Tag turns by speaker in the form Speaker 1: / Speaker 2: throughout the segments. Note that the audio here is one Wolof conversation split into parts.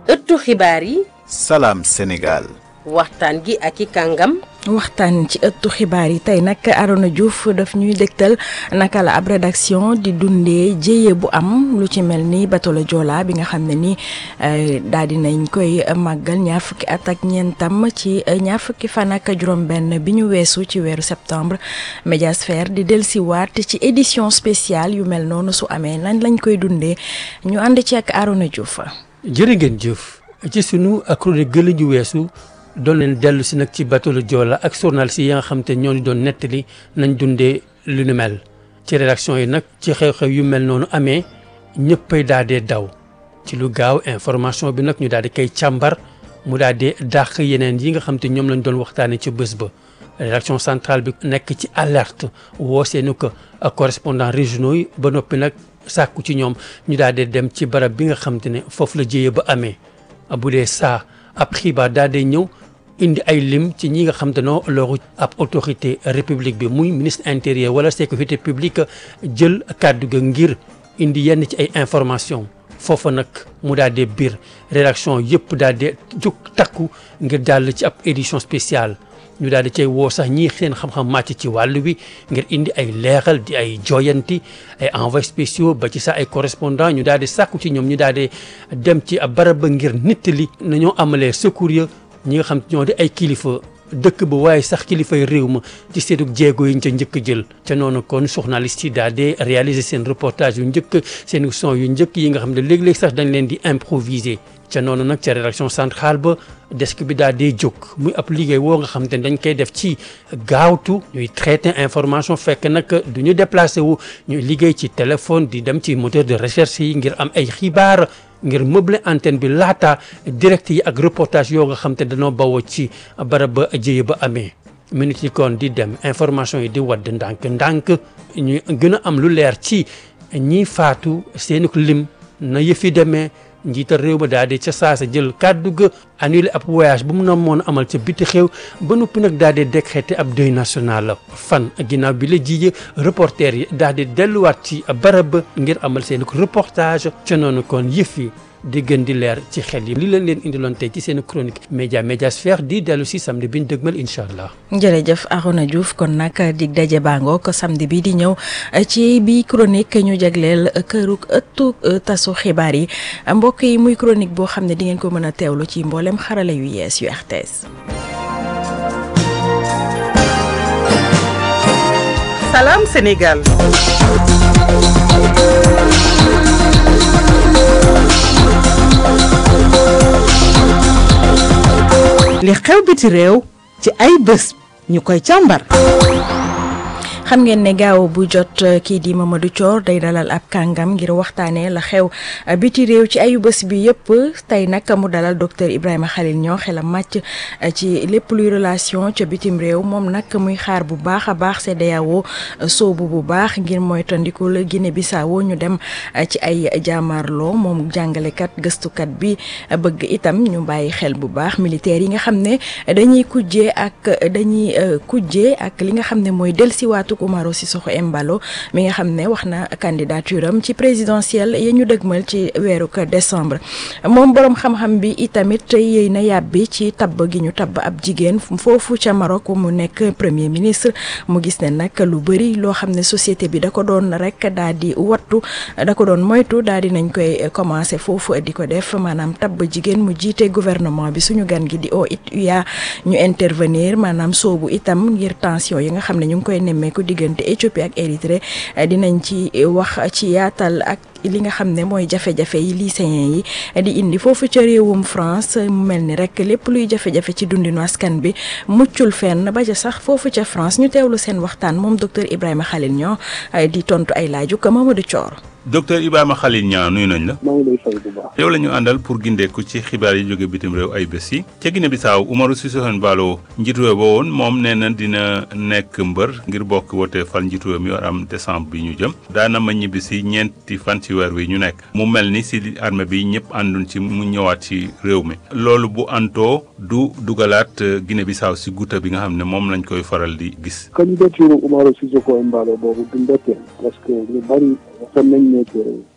Speaker 1: ëttu xibaar yi
Speaker 2: salaam Sénégal
Speaker 1: waxtaan gi ak i kàngam
Speaker 3: waxtaan ci ëttu xibaar yi tey nag Arona Diouf daf ñuy dégtal naka la ab rédaction di dundee jéye bu am lu ci mel ni bateau le Joola bi nga xam ne ni daal di nañ koy màggal ñaar fukki at ak ñeentam ci ñaar fukki fan ak juróom-benn bi ñu weesu ci weeru septembre Médiasphère di dellusiwaat ci édition spéciale yu mel noonu su amee lan lañ koy dundee ñu ànd ci ak Arona Diouf.
Speaker 4: jërë ngeen jëf ci sunu chronique gëla ju weesu. doon leen dellu si nag ci bateau le Joola ak journalistes yi nga xam te ñoo ñu doon nettali nañ dundee lu nu mel ci rédaction yi nag ci xew-xew yu mel noonu amee ñëppay daal dee daw ci lu gaaw information bi nag ñu daal di koy càmbar mu daal di dàq yeneen yi nga xam te ñoom lañ doon waxtaanee ci bés ba. rédaction centrale bi nekk ci alerte woo seeni ko ak correspondant régionaux yi ba noppi nag sàkku ci ñoom ñu daal di dem ci barab bi nga xam te ne foofu la jëyee ba amee bu dee saa ab xibaar daal di ñëw. indi ay lim ci ñi nga xam te noo loru ab autorité république bi muy ministre intérieur wala sécurité publique jël kàddu ga ngir indi yenn ci ay information foofa nag mu daal di biir rédaction yëpp daal di jóg takku ngir jàll ci ab édition spéciale ñu daal di cay woo sax ñii seen xam-xam màcc ci wàll wi ngir indi ay leeral di ay joyanti ay envoyés spéciaux ba ci sax ay correspondant ñu daal di sàkku ci ñoom ñu daal di dem ci ab barab ba ngir nittali nañoo amalee secours ya ñi nga xam ñoo di ay kilifa dëkk ba waaye sax kilifay réew ma ci seetu jéego yi ñu ca njëkk jël ca noonu kon journaliste yi daal di réaliser seen reportage yu njëkk seen son yu njëkk yi nga xam ne léeg-léeg sax dañ leen di improviser ca noonu nag ca rédaction centrale ba desk bi daal di jóg muy ab liggéey woo nga xam te dañ koy def ci gaawtu ñuy traiter information fekk nag du ñu déplacé wu ñuy liggéey ci téléphone di dem ci moteur de recherche yi ngir am ay xibaar ngir meubler antenne bi laata direct yi ak reportage yoo nga xam te dañoo bawoo ci barab ba jëye ba amee minutes yi kon di dem information yi di wadd ndànk ndànk ñu gën a am lu leer ci ñi faatu seeni lim na yëfi demee njiital réew ma daal di ca saasa jël kàddu ga annulé ab voyage bu mu na moon amal ca biti xew ba noppi nag daal di décrété ab deuil national la fan ginnaaw bi la jiije reporter yi daal di delluwaat ci barab ba ngir amal seen reportage ca noonu kon yëf yi di gën di leer ci xel yi li leen leen indiloon tey ci seen chronique média Médiasphère di dellu si samedi bi ñu dëgmal incha allah.
Speaker 3: jërëjëf Arona Diouf kon nag dig daje bàngoo ko samedi bi di ñëw ci bi chronique ñu jagleel këruk ëttu tasu xibaar yi mbokk yi muy chronique boo xam ne di ngeen ko mën a teewlu ci mboolem xarala yu yees yu RTS.
Speaker 5: Salam Sénégal. li xew biti réew ci ay bés ñu koy càmbar
Speaker 3: xam ngeen ne gaaw bu jot kii di Mamadou Thior day dalal ab kàngam ngir waxtaanee la xew biti réew ci ayu bés bi yëpp tey nag mu dalal docteur Ibrahima Khalil ñoo xelam màcc ci lépp luy relation ca bitim réew moom nag muy xaar bu baax a baax CEDEAO soobu bu baax ngir moytandikul Guinée Bissau ñu dem ci ay jaamarloo moom jàngalekat gëstukat bi bëgg itam ñu bàyyi xel bu baax militaire yi nga xam ne dañuy kujjee ak dañuy kujjee ak li nga xam ne mooy dellusiwaatu Umaro Sissoko Embalo mi nga xam ne wax na candidature am ci présidentielle ya ñu dëgmal ci weeru décembre moom boroom xam-xam bi itamit yéy na yàbbi ci tabb gi ñu tabb ab jigéen foofu ca Maroc mu nekk premier ministre mu gis ne nag lu bëri loo xam ne société bi da ko doon rek daal di wattu da ko doon moytu daal di nañ koy commencé foofu di ko def maanaam tabb jigéen mu jiite gouvernement bi suñu gan gi di OUA ñu intervenir maanaam soobu itam ngir tension yi nga xam ne ñu ngi koy nemmeeku diggante Éthiopie ak Érythrée dinañ ci wax ci yaatal ak li nga xam ne mooy jafe-jafe yi lycéens yi di indi foofu ca réewum France mu mel ni rek lépp luy jafe-jafe ci dundinu askan bi muccul fenn ba ca sax foofu ca France ñu teewlu seen waxtaan moom docteur Ibrahima Khalil ñoo di tontu ay laaju ko Mamadou Thior.
Speaker 2: docteur Ibrahima Khalil Niang nuyu nañ la.
Speaker 6: maa ngi lay fay bu baax.
Speaker 2: yow la ñu àndal pour gindeeku ci xibaar yi jóge bitim réew ay bés yi ca Guinée Bissau Umaru Sissoko Embalo njiitu réew ba woon moom nee na dina nekk mbër ngir bokk wote fal njiitu réew mi war am décembre bi ñu jëm daana ma ñibbi si ñeenti fan ci weer wi ñu nekk mu mel ni si armée bi ñëpp ànduñ ci mu ñëwaat ci réew mi loolu bu antoo du dugalaat Guinée Bissau si guuta bi nga xam ne moom lañ koy faral di gis.
Speaker 6: candidature Umaru Sissoko Embalo boobu du mbetteel parce que ñu bari xam nañ ne que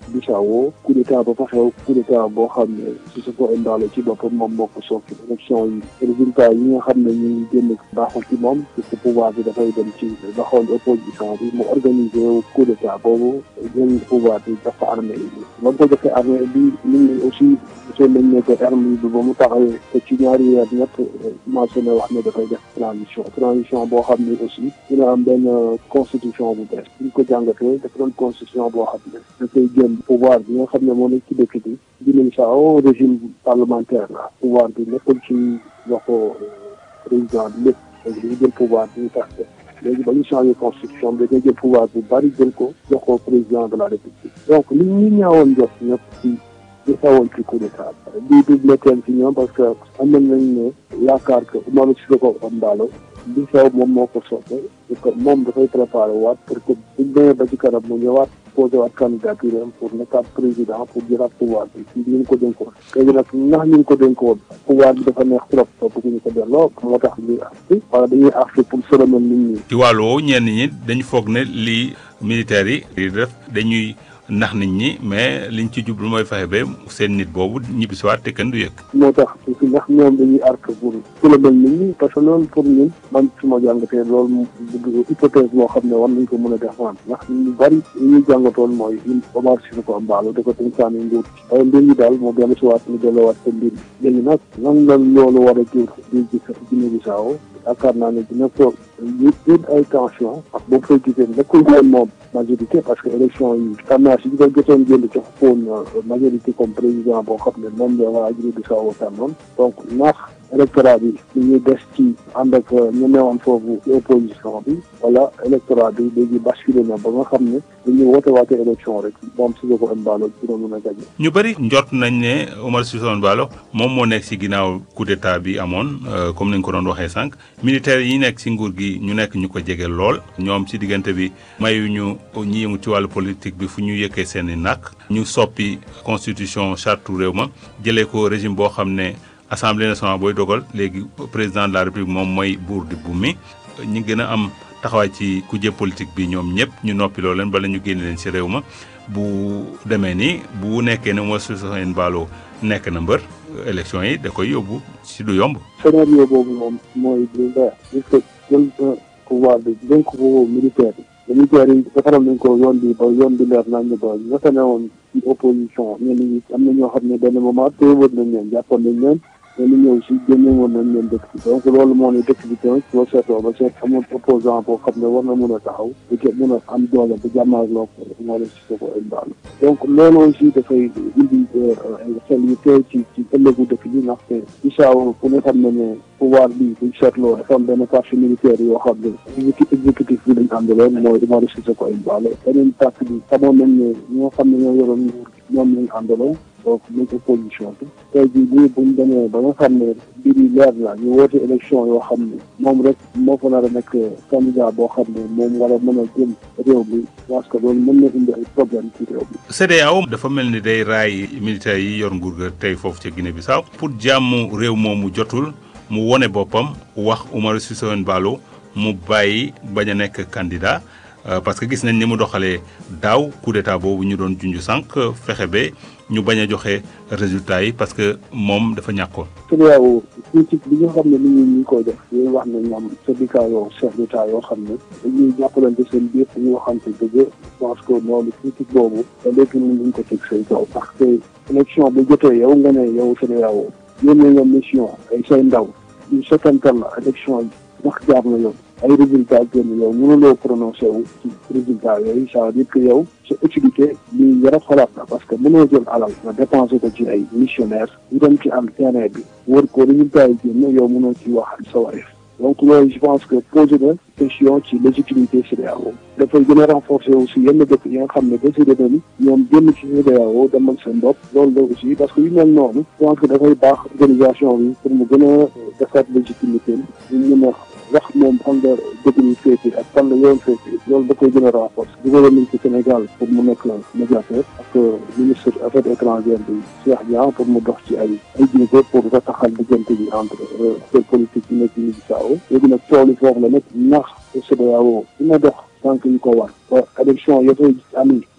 Speaker 6: Bissau coup d'état ba fa xew coup d'état boo xam ne Sissoko Embalo ci boppam moom moo ko sooki élection yi résultat yi nga xam ne ñu ngi génn baaxul ci moom parce que pouvoir bi dafay dem ci loxool opposition bi mu organisé wu coup d'état boobu jël pouvoir bi dafa armée yi ba mu ko joxee armée bi nit ñi aussi gisoon nañ ne que armée bi ba mu taxawee te ci ñaari weer ñett commencé na wax ne dafay def transition transition boo xam ne aussi dina am benn constitution bu bees bu ñu ko jàngatee dafa doon constitution boo xam ne dafay jël pouvoir bi nga xam ne moo nekk ci dëkk bi Guinée Bissau régime parlementaire la pouvoir bi nekkul ci loxo président bi lépp léegi dañu jël pouvoir bi ñu tax léegi ba ñu changé constitution bi dañuy jël pouvoir bu bari jël ko jox ko président de la république donc li ñu ñaawoon jot ñëpp ci di xewoon ci coup d'état bii du metteel ci ñoom parce que am nañ nañ ne yaakaar que Umaru Sissoco Embalo li xew moom moo ko soppe parce que moom dafay préparé waat pour que buñ demee ba ci kanam mu ñëwaat posé waat candidature am pour nekkaat président pour jëlaat pouvoir bi ci ñu ko dénkoon léegi nag ndax ñu ko dénkoon pouvoir bi dafa neex trop bëgguñu ko delloo moo tax ñuy arti wala dañuy arti pour solomal nit ñi
Speaker 2: ci wàllu woowu ñenn ñi dañu foog ne lii militaires yi di def dañuy nax nit ñi mais liñ ci jublu mooy fexe ba seen nit boobu ñibbisiwaat te kenn du yëg.
Speaker 6: moo tax aussi ndax ñoom dañuy arc pour solomal nit ñi parce que loolu pour ñun man su ma jàngatee loolu hypothèse boo xam ne war nañ ko mën a défendre ndax ñu bari li ñuy jàngatoon mooy Omar Sissoko Embalo da ko tënkaani nguur ci waaye mbir mi daal moo dellu si waat ñu delloowaat ko mbir mi léegi nag nan la loolu war a jur di gis Guinée Bissau yaakaar naa ne dina ko jur ay tension parce que boo fay gisee nekkul woon moom majorité parce que élection yi tendance yi ñu koy jotoon jënd jox koon majorité comme président boo xam ne moom la waa Guinée Bissau tànnoon donc ndax électorat bi li ñuy des ci ànd ak ñu newoon foofu ci opposition bi wala électorat bi léegi basculé na ba nga xam ne dañuy woote waate élection rek moom Sissoko Embalo dina mën a gañe
Speaker 2: ñu bëri njort nañ ne Omar Sissoko Embalo moom moo nekk ci ginnaaw coup d'état bi amoon comme ni nga ko doon waxee sànq militaires yi nekk ci nguur gi ñu nekk ñu ko jege lool ñoom ci diggante bi mayuñu ñi yëngu ci wàllu politique bi fu ñu yëkkee seen i nàkk ñu soppi constitution charte réew ma jëlee ko régime boo xam ne assemblée nationale booy dogal léegi président de la république moom mooy buur di bu mi ñi gën a am taxawaay ci kujje politique bi ñoom ñëpp ñu noppiloo leen bala ñu génne leen ci réew ma bu demee ni bu nekkee ne Omar Sissoko Embalo nekk na mbër élection yi da koy yóbbu ci du yomb.
Speaker 6: scénario boobu moom mooy lu leer parce que jël pouvoir bi dénk ko militaire yi militaire yi defaral nañ ko yoon bi ba yoon bi leer nañ ba ña fa newoon ci opposition ñenn ñi am na ñoo xam ne benn moment téewoon nañ leen jàppoon nañ leen mais li ñëw si génne woon nañ leen dëkk bi donc loolu moo ne dëkk bi tamit boo seetloo ba seet amul opposant boo xam ne war na mën a taxaw di ko mën a am doole ba jàmmaarloo ko moo la Sissoko Embalo donc loolu aussi dafay indi xel yu teew ci ci ëllëgu dëkk bi ndaxte Bissau ku ne xam ne ne pouvoir bi buñ seetloo dafa am benn parti militaire yoo xam ne exécutif bi lañ àndaloon mooy Umaro Sissoko Embalo beneen parti bi xamoon nañ ne ñoo xam ne ñoo yoroon nguur ñoom lañ àndaloon donc muy opposition bi tey jii nii buñ demee ba nga xam ne mbir yi leer na ñu woote élection yoo xam ne moom rek moo fa nar a nekk candidat boo xam ne moom war a mën a jëm réew mi parce que loolu mën na indi ay problème ci réew mi
Speaker 2: CEDEAO dafa mel ni day raay militaires yi yor nguur ga tey foofu ca Guinée Bissau pour jàmm réew moomu jotul mu wone boppam wax Umaro Sissoko Embalo mu bàyyi bañ a nekk candidat parce que gis nañ ni mu doxalee daaw coup d'état boobu ñu doon junj sànq fexe ba ñu bañ a joxe résultat yi parce que moom dafa ñàkkoon.
Speaker 6: CEDEAO politique bi nga xam ne nit ñi ñu ngi koy def yooyu wax ne ñoom syndicat yoo chef d'état yoo xam ne dañuy jàppalante seen biir ñu waxante dëgg je pense que loolu politique boobu ba léegi ñun ñu ko teg seen kaw parce que élection bu jotee yow nga ne yow CEDEAO yónnee nga mission ay say ndaw ñu setantal la élection yi ndax jaar na yoon ay résultats génn yow mënuloo prononcé wu ci résultats yooyu ça veut dire que yow sa utilité li yara xalaat la parce que mënoo jël alal nga dépensé ko ci ay missionnaires yu dem ci am terrain bi wër ko résultats yi génn yow mënoo ci wax sa wareef donc loolu je pense que posé na question ci légitimité CEDEAO dafay gën a renforcer aussi yenn dëkk yi nga xam ne décidé na ni ñoom génn ci CEDEAO demal seen bopp loolu la aussi parce que yu mel noonu je pense que dafay baax organisation bi pour mu gën a defaat légitimité ñu mën a wax moom fan la dëgg ñu féete ak fan la yoon féete loolu da koy gën a renforcer dugal nañ ci Sénégal pour mu nekk médiateur ak ministre affaires étrangères bi Cheikh Niang pour mu dox ci ay ay jéego pour rataxal diggante bi entre acteurs politiques yi nekk Guinée Bissau léegi nag tool yi foofu la nekk ndax CEDEAO dina dox tànk yu ko war ba élection ya fay ami ci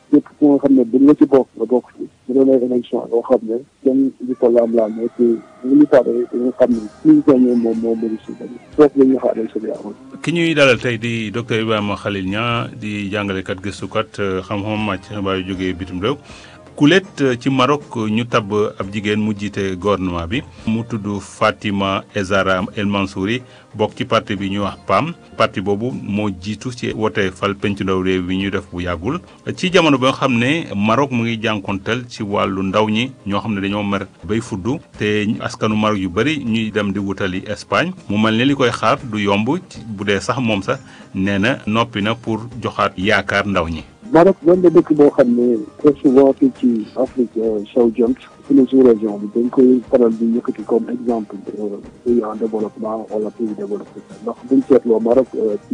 Speaker 6: képp ku nga xam ne bu nga ci bokk nga bokk ci mu doon ay élection yoo xam ne kenn di ko laam-laamee te bu ñu paree dañu xam ne suñu gagné moom moo mëri si dañu foofu la ñu xaaree sa yaamoon
Speaker 2: ki ñuy dalal tey di docteur Ibrahima Khalil Niang di jàngalekat gëstukat xam-xam màcc xibaar yu jógee bitim réew kulet ci Maroc ñu tabb ab jigéen mu jiite gouvernement bi mu tudd Fatima Ezara El Mansouri bokk ci parti bi ñuy wax PAM parti boobu moo jiitu ci wote fal penc ndaw réew bi ñuy def bu yàggul ci jamono ba nga xam ne Maroc mu ngi jànkonteel ci wàllu ndaw ñi ñoo xam ne dañoo mer bay fuddu te askanu Maroc yu bëri ñuy dem di wutali Espagne mu mel ne li koy xaar du yomb bu dee sax moom sax nee na noppi na pour joxaat yaakaar ndaw ñi.
Speaker 6: Maroc doon na dëkk boo xam ne très souvent fii ci Afrique sowu jant suñu sous-région bi dañ koy faral di yëkkati comme exemple pays en développement wala pays développé ndax buñ seetloo Maroc ci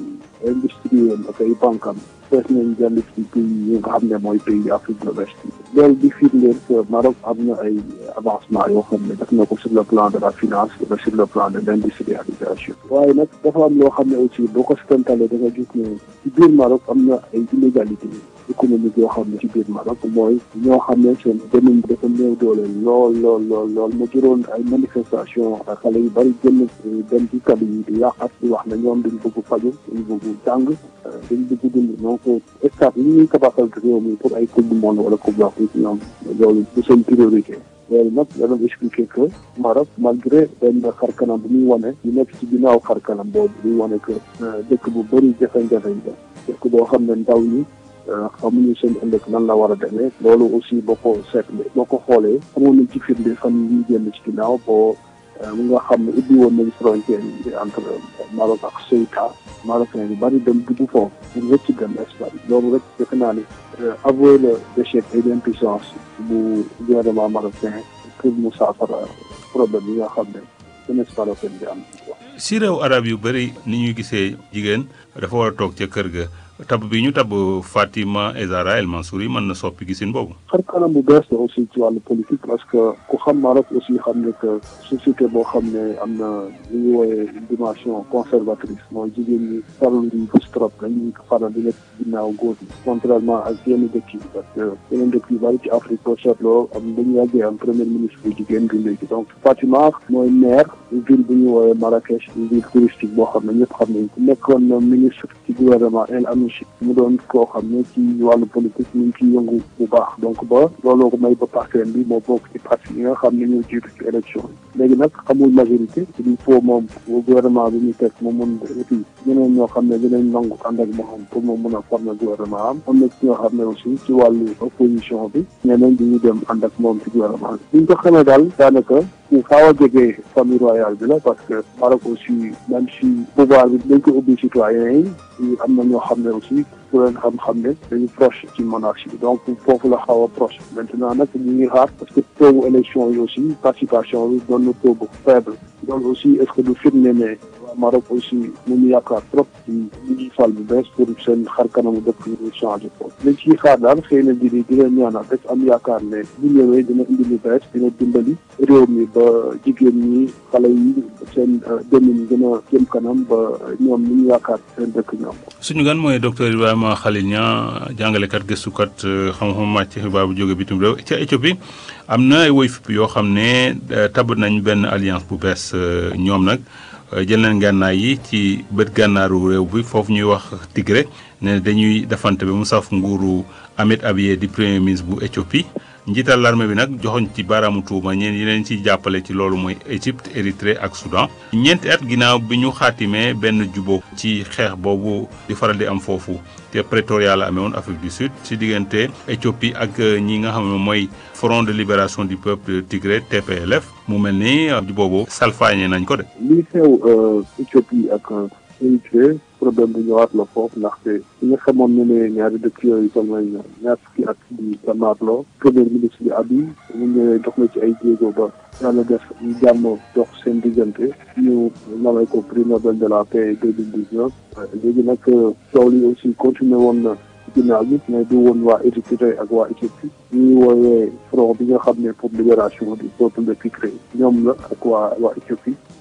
Speaker 6: ay industrie ak ay bankam fees nañ jàll ci pays yi nga xam ne mooy pays Afrique de l'Ouest loolu di firndeel que Maroc am na ay avancement yoo xam ne def na ko sur le plan de la finance wala sur le plan de l'industrialisation waaye nag dafa am loo xam ne aussi boo ko setantalee da nga gis ne ci biir Maroc am na ay inégalité économique yoo xam ne ci biir Maroc mooy ñoo xam ne seen demin dafa néew doole lool lool lool lool mu juróon ay manifestation xale yu bari génn dem ci kàddu yi di yàqat di wax ne ñoom dañ bëgg faju dañ bëgg jàng dañ bëgg dund donc état li ñuy tabaxal réew mi pour ay coupe du monde wala coupe d'Afrique ñoom loolu du seen priorité loolu nag da doon expliquer que Maroc malgré benn xar kanam bu muy wane ñu nekk ci ginnaaw xar kanam boobu muy wane que dëkk bu bëri jafe-jafe la dëkk boo xam ne ndaw ñi xamuñu seen ëllëg nan la war a demee loolu aussi boo ko seetle boo ko xoolee xamoon nañ ci firnde fan yi génn ci ginnaaw boo mu nga xam ne ubbi woon nañ frontière yi entre Maroc ak Ceuta marocain yu bari dem dugg foofu pour rëcc dem Espagne loolu rek defe naa ni avouer le d'échec et d'impuissance bu gouvernement marocain pour mu saafara problème yi nga xam ne jeunesse marocaine bi am
Speaker 2: si réew arab yu bëri ni ñuy gisee jigéen dafa war a toog ca kër ga tab bi ñu tab Fatima Ezara El Mansouri mën na soppi gisin boobu.
Speaker 6: xar kanam bu bees la aussi ci wàllu politique parce que ku xam Maroc aussi xam ne que société boo xam ne am na lu ñu wooyee dimension conservatrice mooy jigéen ñi farlu di gis trop dañuy faral di nekk ginnaaw góor yi contrairement ak yenn dëkk yi parce que yeneen dëkk yu bari ci Afrique boo seetloo am dañu yàggee am premier ministre bu jigéen bi léegi donc Fatima mooy maire ville bu ñu wooyee Marrakech ville touristique boo xam ne ñëpp xam nañ ko nekkoon na ministre ci gouvernement El Anouchi mu doon koo xam ne ci wàllu politique ñu ngi ciy yëngu bu baax donc ba looloo ko may ba partenaire bi moo bokk ci parti yi nga xam ne ñoo jiitu ci élection yi léegi nag amul majorité il faut moom gouvernement bi ñu teg mu mun aussi ñeneen ñoo xam ne dinañ nangu ànd ak moom pour mu mun a former gouvernement am am na ci ñoo xam ne aussi ci wàllu opposition bi ñeneen di ñu dem ànd ak moom ci gouvernement bi ñu ko xamee daal daanaka ku xaw a jege famille royale bi la parce que Maroc aussi même si pouvoir bi dañ ko ubbi citoyens yi am na ñoo xam ne aussi ku leen xam-xam ne dañu proche ci monarchie bi donc foofu la xaw a proche maintenant nag ñu ngi xaar parce que taux bu élection yi aussi participation bi doon na taux bu faible loolu aussi est-ce que du firnde ne waa Maroc aussi mu ñu yaakaar trop ci ñu ñuy fal bu bees pour seen xar kanamu dëkk ñu changé foofu liñ ciy xaar daal xëy na di di leen ñaanal rek am yaakaar ne bu ñëwee dina indi lu bees dina dimbali réew mi ba jigéen ñi xale yi seen demin gën a jëm kanam ba ñoom ñu ñu yaakaar seen dëkk ñoom
Speaker 2: suñu gan mooy docteur Ibrahima Khalil Niang jàngalekat gëstukat xam-xam màcc xibaar bu jóge bitim réew ca Éthiopie am na ay woy fipp yoo xam ne tab nañ benn alliance bu bees ñoom nag jël nañ gànnaay yi ci bët gànnaaru réew bi foofu ñuy wax Tigré ne dañuy defante bi mu saf nguuru Ahmed Abiy di premier ministre bu Éthiopie njiital l'armée bi nag joxoñ ci baaraamu tuuma ñeen yi leen ciy jàppale ci loolu mooy Égypte Érythrée ak Soudan ñeenti at ginnaaw bi ñu xaatimee benn jubóo ci xeex boobu di faral di am foofu te Pretoria la amee woon Afrique du Sud ci diggante Éthiopie ak ñi nga xam ne mooy Front de libération du peuple Tigré TPLF mu mel ni jubóo boobu salfaañe nañ ko de.
Speaker 6: li xew Éthiopie ak Érythrée problème bu ñëwaat la foofu ndaxte ñi nga xamoon ne ne ñaari dëkk yooyu toll nañ ñaar fukki at di jàmmaarloo premier ministre bi Abiy mu ñëwee dox na ci ay jéego ba yàlla def ñu jàmm dox seen diggante ñu namay ko prix Nobel de la paix deux mille dix neuf léegi nag coow li aussi continué woon na ginnaaw bi mais du woon waa Érythrée ak waa Éthiopie ñuy woowee front bi nga xam ne pour libération du peuple de Tigré ñoom la ak waa waa Éthiopie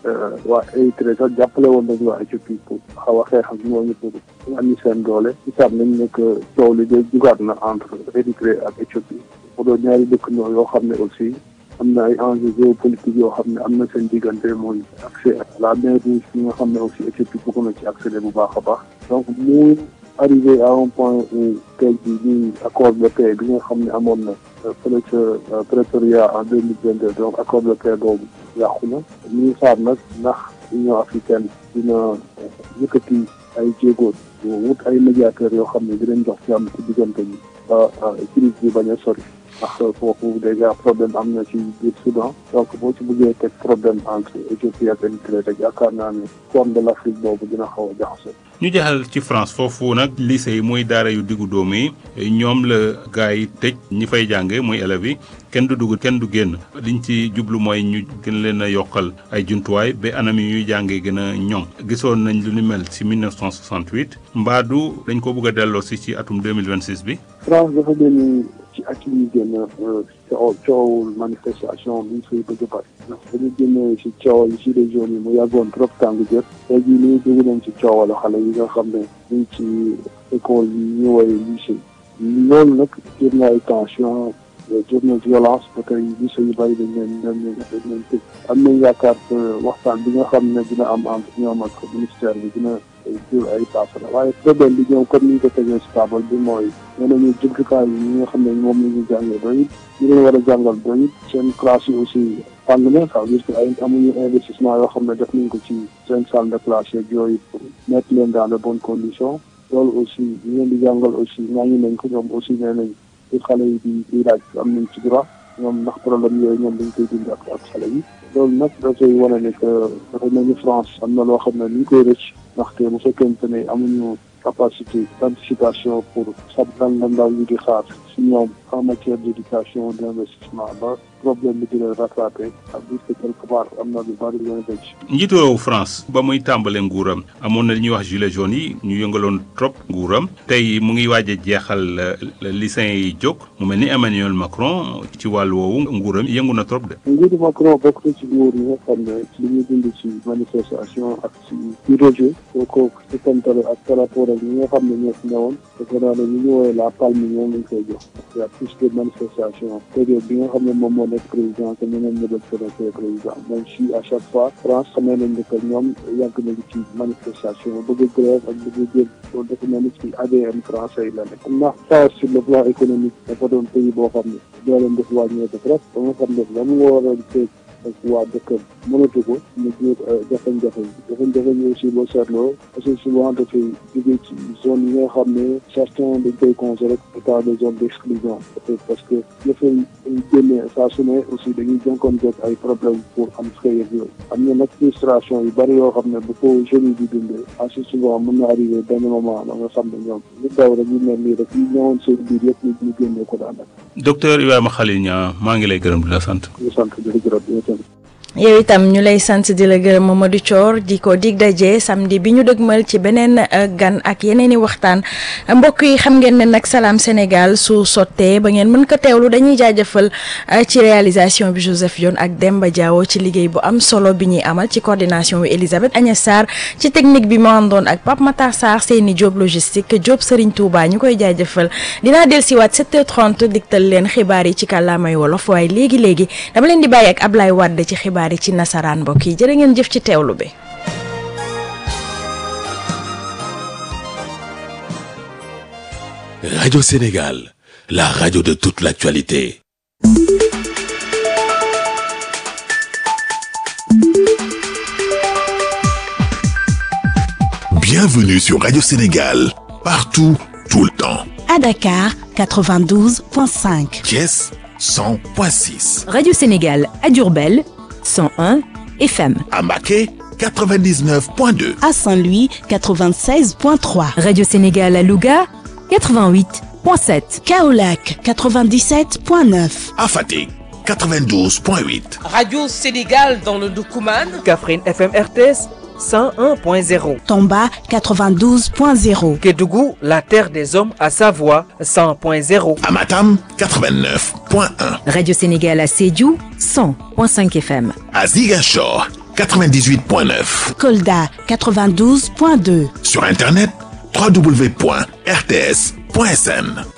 Speaker 6: waa Érythrée sax jàppale woon nañu waa Éthiopie pour xaw a xeex ak ñooñu pour wàññi seen doole gisaat nañ ne que coow li de jugaat na entre Érythrée ak Éthiopie mu doon ñaari dëkk ñoo yoo xam ne aussi am na ay enjeux géopolitiques yoo xam ne am na seen diggante mooy accès à la mer Rouge bi nga xam ne aussi Éthiopie bëgg na ci accéder bu baax a baax donc mu arrivé à un point où tey jii nii accord de paix bi nga xam ne amoon na fële ca Pretoria en deux mille vingt deux donc accord de paix boobu yàqu na ñu ngi xaar nag ndax Union africaine dina yëkkati ay jéego wut ay médiateurs yoo xam ne dinañ jox jàmm ci diggante bi ba crise bi bañ a sori ndax foofu déjà problème am na ci biir Soudan donc boo ci bëggee teg problème entre Éthiopie ak Érythrée rek yaakaar naa ne corne de l'Afrique boobu dina xaw a jaxasoo.
Speaker 2: ñu jaxal ci France foofu nag lycée yi muy daara yu diggu dóomu yi ñoom la gars yi tëj ñi fay jànge muy élèves yi kenn du dugg kenn du génn liñ ci jublu mooy ñu gën leen a yokkal ay jumtuwaay ba anam yi ñuy jàngee gën a ñoŋ gisoon nañ lu ni mel ci 1968 mbaadu dañ ko bëgg a delloo si ci atum 2026 bi.
Speaker 6: France dafa génn ci at yi génn coow coowul manifestation bi fay bëgg a bari ndax dañu génnee ci coowal ci région yi mu yàggoon trop tàng jër tey jii nii dugg nañ ci coowalu xale yi nga xam ne ñu ci école yi ñu woy lycée loolu nag jur na ay tension jur na violence ba tey lycée yu bari dañ leen dañ leen dañ leen tëj am nañ yaakaar waxtaan bi nga xam ne dina am entre ñoom ak ministère bi dina jur ay saafara waaye problème bi ñëw comme ni ñu ko tegee si table bi mooy nee nañu jumtukaay yi ñi nga xam ne moom la ñu jàngee doy ñu leen war a jàngal doy seen classe yi aussi tàng na ça veut dire que ay amuñu investissement yoo xam ne def nañ ko ci seen salle de classe yeeg yooyu pour mettre leen dans de bonnes conditions loolu aussi ñu leen di jàngal aussi ñaañu nañ ko ñoom aussi nee nañ pour xale yi di di laaj am nañ ci droit ñoom ndax problème yooyu ñoom dañ koy dund ak ak xale yi loolu nag dafay wane ne que dafa mel ni France am na loo xam ne ni ñu koy rëcc ndaxte bu fekkente ne amuñu capacité d'anticipation pour sab lan la ndaw yi di xaar si ñoom en matière d'éducation d'investissement ba problème bi di leen rattrapé ak bis que quelque part am na lu bari leen rëcc
Speaker 2: njiitu réewu France ba muy tàmbale nguuram amoon na li ñuy wax gilets jaunes yi ñu yëngaloon trop nguuram tey mu ngi waaj a jeexal lycéens yi jóg mu mel ni Emmanuel Macron ci wàllu woowu nguuram yëngu na trop de.
Speaker 6: nguuru Macron bokk na ci nguur yi nga xam ne li ñu dund ci manifestation ak ci ci rejet soo ko sukantale ak par rapport ak ñi nga xam ne ñoo fi newoon defe naa ne ñu ñu woowee la palme ñoom lañ koy jox y a plus de manifestation période bi nga xam ne moom moo nekk président que ñeneen ñi doon nekk président même si à chaque fois France xamee nañ ne que ñoom yàgg nañu ci manifestation bëgg grève ak bëgg jël loolu dafa mel ni ci ADN français yi la nekk ndax France sur le plan économique dafa doon pays boo xam ne dooleem def wàññeeku trop ba nga xam ne la mu waroon feeg ak waa dëkkam mënatu ko mu jur jafe-jafe yi jafe-jafe yi aussi boo seetloo assez souvent dafay jógee ci zone yi nga xam ne certains dañ koy considérer état de zone d'exclusion peut-être parce que dafay génnee saa su ne aussi dañuy jànkoonteeg ay problème pour am xëy ak yooyu am na nag frustration yu bari yoo xam ne bu ko jeunes yi di dundee assez souvent mën na arrivé benn moment ba nga xam ne ñoom ñu daw rek ñu mel nii rek ñu ñëwoon seen biir yëpp ñu ñu génnee ko daanaka.
Speaker 2: docteur Ibrahima Khalil Niang maa ngi lay gërëm di la sant.
Speaker 6: di sant di la gërëm
Speaker 3: yow itam ñu lay sant di la gërëm Mamadou Thior di ko dig daje samedi bi ñu dëgmal ci beneen gan ak yeneen i waxtaan mbokk yi xam ngeen ne nag Salam Sénégal su sottee ba ngeen mën ko teewlu dañuy jaajëfal ci réalisation bi Joseph Dione ak Demba Diawo ci liggéey bu am solo bi ñuy amal ci coordination bi Elisabeth Agnès Sarr ci technique bi moo àndoon ak Pape Matar Sarr seeni Diop logistique Diop Serigne Touba ñu koy jaajëfal dinaa dellusiwaat 7h30 digtal leen xibaar yi ci kàllaamay wolof waaye léegi léegi dama leen di bàyyi ak Ablaye Wade ci xibaar yi ci nasaraan mbokk yi jërë ngeen jëf ci teewlu bi
Speaker 7: Radio Sénégal, la radio de toute l'actualité. Bienvenue sur Radio Sénégal, partout, tout le temps.
Speaker 8: À Dakar, 92.5.
Speaker 7: Thiès, 100.6.
Speaker 9: Radio Sénégal à Durbel, 101 FM.
Speaker 7: À Maquet, 99.2.
Speaker 8: À Saint-Louis, 96.3.
Speaker 9: Radio Sénégal à Louga, 88.7.
Speaker 8: Kaolac, 97.9.
Speaker 7: À Fatick, 92.8.
Speaker 1: Radio Sénégal dans le Doukouman.
Speaker 10: Kaffrine FM RTS 101.0.
Speaker 8: Tomba, 92.0.
Speaker 10: Kédougou, la terre des hommes à Savoie 100.0.
Speaker 7: À Matam, 89.1.
Speaker 9: Radio Sénégal à Sédhiou, 100.5 FM.
Speaker 7: À Ziguinchor, 98.9.
Speaker 8: Kolda 92.2.
Speaker 7: Sur Internet, www.rts.sn.